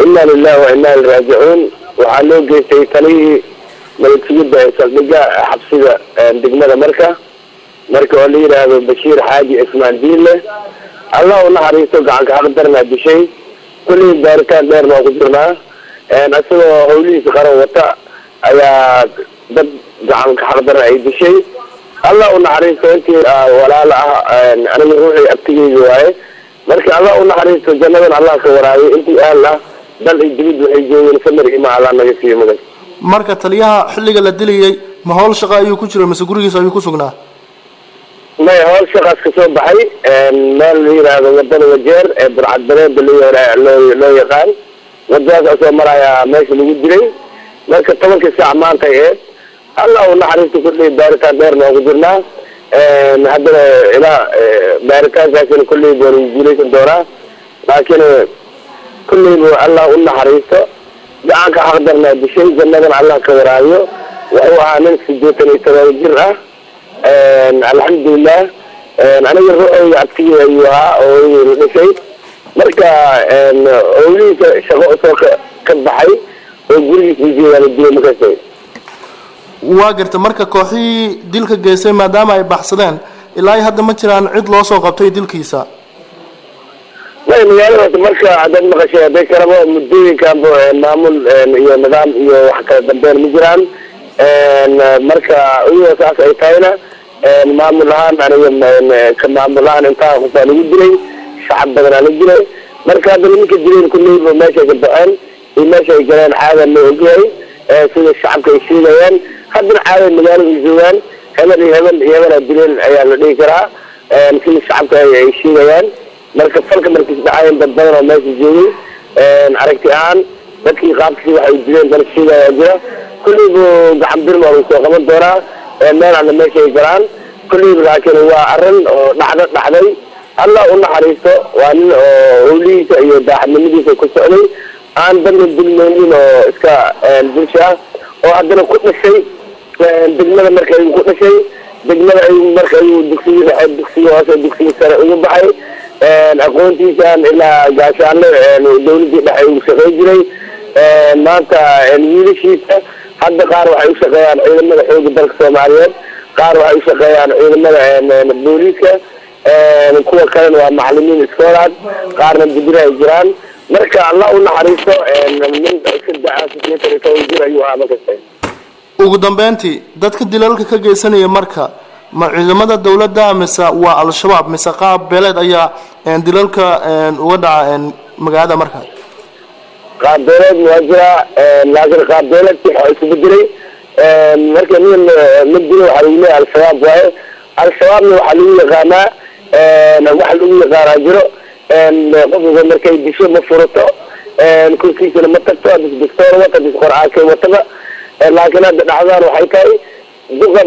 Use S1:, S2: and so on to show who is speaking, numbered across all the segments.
S1: inna lilahi wa inna ilai raajicuun waxaa loo geystay talihii nabadgelyada ee saldhiga xabsida degmada marka marka oo la yidhaahdo bashiir xaaji ismaan diinle allah u naxariisto gacanka xaq darnaa dishay kullii baaritaan dheerna waa ku jirnaa isagoo hawlihiisa qaran wata ayaa dad gacanka xaq darna ay dishay allah u naxariisto intii walaalo ah aniga ruuxii abtigeyga waaye marka allah u naxariisto jannadan allah ka waraabiy intii aal ah dal iyo dibid waxay joogeen samir ima allah naga siiyo magan
S2: marka taliyaha xilliga la dilayay ma howl shaqa ayuu ku jira mise gurigiisa ayuu ku sugnaa
S1: maya howl shaqaas ka soo baxay meel la yidhaahdo wadada wajeer ee burcad bareeda loo loo yaqaan wadadaas asoo marayaa meesha lagu dilay marka tobankii saac maanta eed allah u naxariisto kulley baaritaan dheerna waa ku jirnaa haddana ilaa baaritaankaasina kulley baan guuleysan doonaa laakiin kulleyba allah u naxariisto gacanka xaqdarnaa dishay jannadan allah ka waraabiyo wuxuu ahaa nin sideetan iyo todoba jir ah alxamdulilah aniga ruuxeyga abtigii ayuu ahaa oo la dhashay marka owlihiisa shaqo soo ka ka baxay oo gurigiisa ujeedaa la dilay makastay
S2: waa garta marka kooxihii dilka geystay maadaama ay baxsadeen ilaa iyo hadda ma jiraan cid loo soo qabtay dilkiisa
S1: may magaalada marka haddaad maqashay hadday kalaba muddooyinkanba maamul iyo nidaam iyo wax kala dambeyn ma jiraan marka iyadoo saas ay tahayna maamul ahaan aniga ka maamul ahaan intaa qofaa lagu dilay shacab badanaa la dilay marka hadda nimanka dileen kulleyba meeshay ka baxeen iyo meesha ay galeen caada loo ogyahay sida shacabka ay sheegayaan haddana caada magaalada ay joogaan hebel iyo hebel iyo hebelaa dileen ayaa la dhihi karaa sida shacabka ay sheegayaan marka falka markiis dhacayen dad badan oo meesha joogay aragti ahaan dadkii qaabkii waxay dileen dal sheegayaa jira kulleyba gacan birma lagu soo qaban doonaa meel alla meesha ay galaan kulleyba laakiin waa arrin oo dhacdo dhacday allah u naxariisto waa nin oo howlihiisa iyo daaxadnimadiisa ku socday aan dadna dulmeynin oo iska bulsha ah oo haddana ku dhashay degmada marka ayuu ku dhashay degmada ayuu marka ayuu dugsiga dhexe dugsiga hoose dugsiga sare ugu baxay aqoontiisaan ilaa gaashaanle dawladii dhexe uu shaqey jiray maanta wiilashiisa hadda qaar waxay ushaqeeyaan ciidamada xooga dalka soomaaliyeed qaar waxay ushaqeeyaan ciidamada booliiska kuwa kalena waa macalimiin iskoolaad qaarna dibira ay jiraan marka allah u naxariisto nin iska da-a sideetan iyo toban jir ayuu ahaa makasta
S2: ugu dambeyntii dadka dilalka ka geysanaya marka ma ciidamada dawladda mise waa al-shabaab mise qaab beeleed ayaa dilalka uga dhaca magaalada marka
S1: qaabbeeleed waa jiraa laakiin qaabbeeleedkii waa isu bedelay marka nin ma dilo waxaa lagu leeyahay al-shabaab waaye al-shabaabna waxaa lagu yaqaanaa waxa lagu yaqaanaa jiro qofka markay disho ma furato korkiisana ma tagto hadis bistool wata hadis qor-aankay wataba laakiin hadda dhacdaan waxay tahay duqa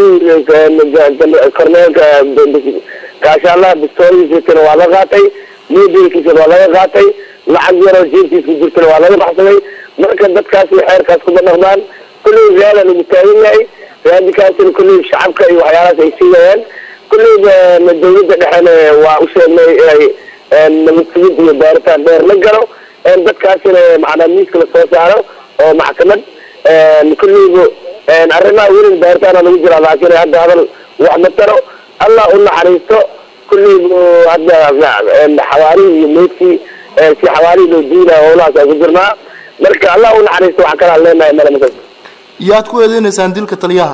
S1: bistoolihii korneelka gaashaalaha bistoolihiisana waa la qaatay mobilkiisana waa laga qaatay lacag yaroo jeebkiis ku jirtana waa laga baxsaday marka dadkaasi xeerkaas kuma dhaqmaan kulley reala lagu taagan yahay raadikaasina kulley shacabka iyo waxyaalahaas ay siigayaan kulleyba dawladda dhexena waa u sheegnay inay nabad sugid iyo baaritaan dheer la galo dadkaasina macnaa miiska lasoo saaro oo maxkamad kulleyba arrimaha welin baaritaana lagu jiraa laakiin hadda hadal wax ma taro allah u naxariisto kulleyba hadda xawaarihii iyo meydkii si xawaarihii loo diinaya howlahaas aan ku jirnaa marka allah u naxariisto waxaa kalaan leenahay male makas
S2: yaad ku eedeynaysaan dilka taliyaha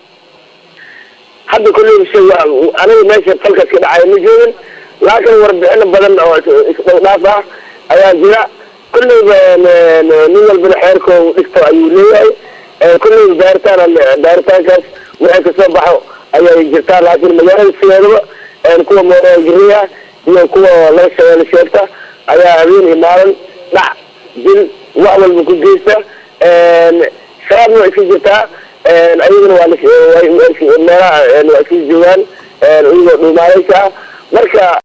S1: hadda kulleyba shay aniga meesha falkaas ka dhacaya ma joogin laakiin warbixino badan oo isdhowdhaaf ah ayaa jira kulleyba nin walbana xeerko dhigto ayuu leeyahay kulleyba baaritaan baaritaankaas wixii kasoo baxo ayay jirtaa laakiin magaalada sideedaba kuwa mooragiriya iyo kuwa laga shabeelle sheegta ayaa habeen iyo maalin dhac dil wax walba ku geysta shabaabna waa iska jirtaa ayagana waa meelaha waa iska joogaan iyagoo dhuumaaleysa ah marka